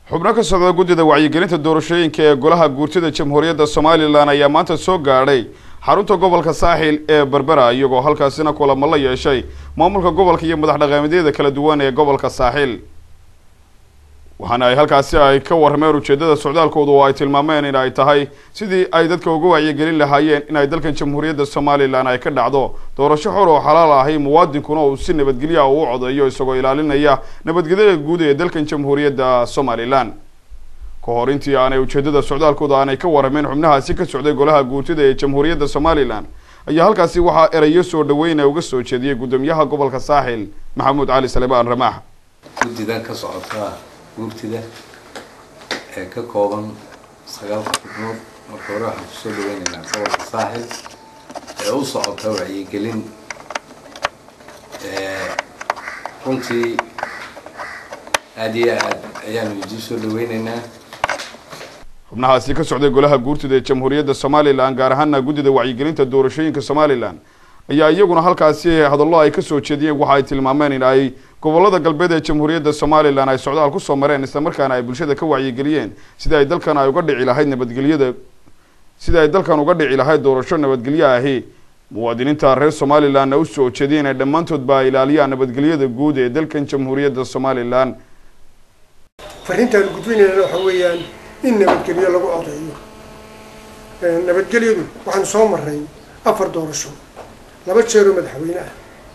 xubno ka socda guddida wacyigelinta doorashooyinka ee golaha guurtida jamhuuriyadda somalilan ayaa maanta soo gaadhay xarunta gobolka saaxil ee berbera iyagoo halkaasina kulamo la yeeshay maamulka gobolka iyo madax dhaqameedyada kala duwan ee gobolka saaxil waxaana ay halkaasi ay ka warrameen ujeedada socdaalkooda oo ay tilmaameen in ay tahay sidii ay dadka uga wacyigelin lahaayeen in ay dalkan jamhuuriyadda somalilan ay ka dhacdo doorasho xor oo xalaal ahi muwaadinkuna uu si nabadgelya u codeeyo isagoo ilaalinaya nabadgelyada guud ee dalkan jamhuuriyadda somalilan ka hor intii aanay ujeedada socdaalkooda aanay ka warrameen xubnahaasi ka socday golaha guurtida ee jamhuuriyadda somalilan ayaa halkaasi waxaa erayo soo dhaweyna uga soo jeediyey guddoomiyaha gobolka saaxil maxamuud cali salebaan ramaax guddidan ka socota guurtida ee ka kooban sagaalka xubnood marka hore waxaan kusoo dhaweynaynaa gobolka saaxil ee u socota wacyigelin runtii aada iyo aad ayaanu idin soo dhaweynaynaa xubnahaasi ka socday golaha guurtida ee jamhuuriyadda somalilan gaar ahaana guddida wacyigelinta doorashooyinka somalilan ayaa iyaguna halkaasi hadallo ay kasoo jeediyeen waxa ay tilmaameen in ay gobolada galbeed ee jamhuuriyadda somalilan ay socdaal kusoo mareen islamarkaana ay bulshada ka wacyigeliyeen sida ay dalkan ay uga dhici lahayd nabadgelyada sida ay dalkan uga dhici lahayd doorasho nabadgelyo ahi muwaadiniinta reer somalilanna usoo jeediyeen ay dhammaantoodba ay ilaaliyaan nabadgelyada guud ee dalkan jamhuuriyadda somalilan fariintaan gudbinaynana waxa weeyaan in nabadgelyo lagu codeeyo nabadgelyadu waxaanu soo maray afar doorasho laba jeeroo madaxweyne ah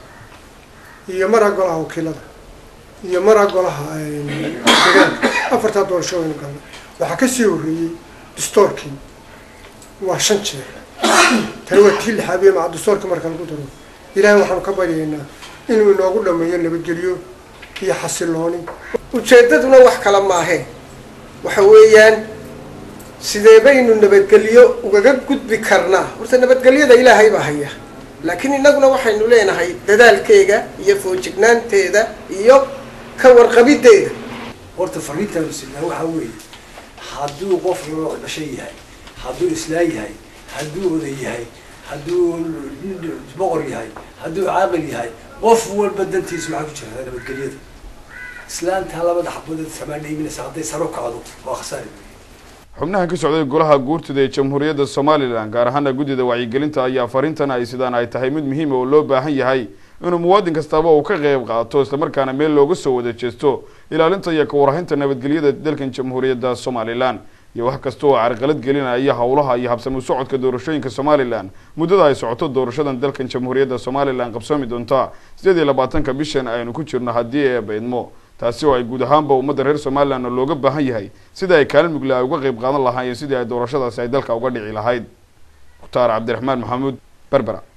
iyo maraa golaha wakiilada iyo maraa golaha degaanka afartaa doorasho waynu galnay waxaa kasii horreeyey distoorkii waa shan jeer tani waa tii lixaabiye maca distoorka marka lagu daro ilaahay waxaanu ka baryaynaa inuu inoogu dhameeyo nabadgelyo iyo xasilooni ujeeddaduna wax kale maahee waxa weeyaan sidee baynu nabadgelyo ugaga gudbi karnaa horta nabadgelyada ilaahay baa haya laakiin innaguna waxaynu leenahay dadaalkeega iyo foojignaanteeda iyo ka warqabiddeeda horta fariintaanu sinaa waxaa weeye hadduu qof loo dhashay yahay hadduu islaan yahay hadduu oday yahay hadduu boqor yahay hadduu caaqil yahay qof walba dantiisa waxaa ku jirtaa nabadgelyada islaantaa labada xabadood samaan dhiiminaysa hadday saro kacdo waa khasaari xubnahan ka socday golaha guurtida ee jamhuuriyadda somalilan gaar ahaana guddida wacyigelinta ayaa fariintan ay sidaan ay tahay mid muhiima oo loo baahan yahay inuu muwaadin kastaba uu ka qeyb qaato islamarkaana meel looga soo wada jeesto ilaalinta iyo kawarhaynta nabadgelyada dalkan jamhuuriyadda somalilan iyo wax kasta oo carqalad gelinaya howlaha iyo habsami socodka doorashooyinka somalilan muddada ay socoto doorashadan dalkan jamhuuriyadda somalilan qabsoomi doonta sideed iyo labaatanka bishan aynu ku jirno haddii ee baydmo taasi oo ay guud ahaanba ummadda reer somalilan looga baahan yahay sidai ay kaalin mugle ay uga qeyb qaadan lahaayeen sidii ay doorashadaasi ay dalka uga dhici lahayd mukhtaar cabdiraxmaan maxamuud berbera